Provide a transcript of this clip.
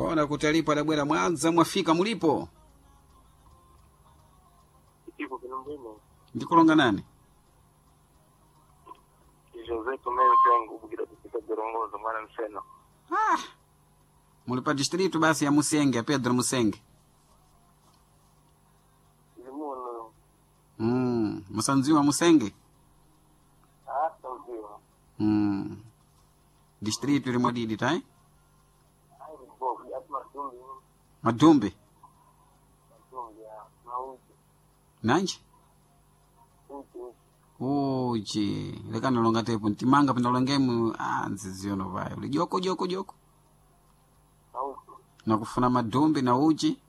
kona kuti alipo adabwera mwanza mwafika mulipo Ipo Kilumbini. ndikulonga nani Jose Tomeo changu bukira kupita Gorongozo mwana mseno. ah. muli pa distritu basi ya musenge pedro musenge Limuno. mm. musanziwa musenge Ah, sauziwa. mm. distritu limwadidi tai Ai bo, ya matumbi. madumbi Matumbi ya mauti. nanji Uti. uji lekanalonga tepo ntimanga pinalongemu ah, nziziyono vayo uli joko joko joko Mauti. nakufuna madumbi na uji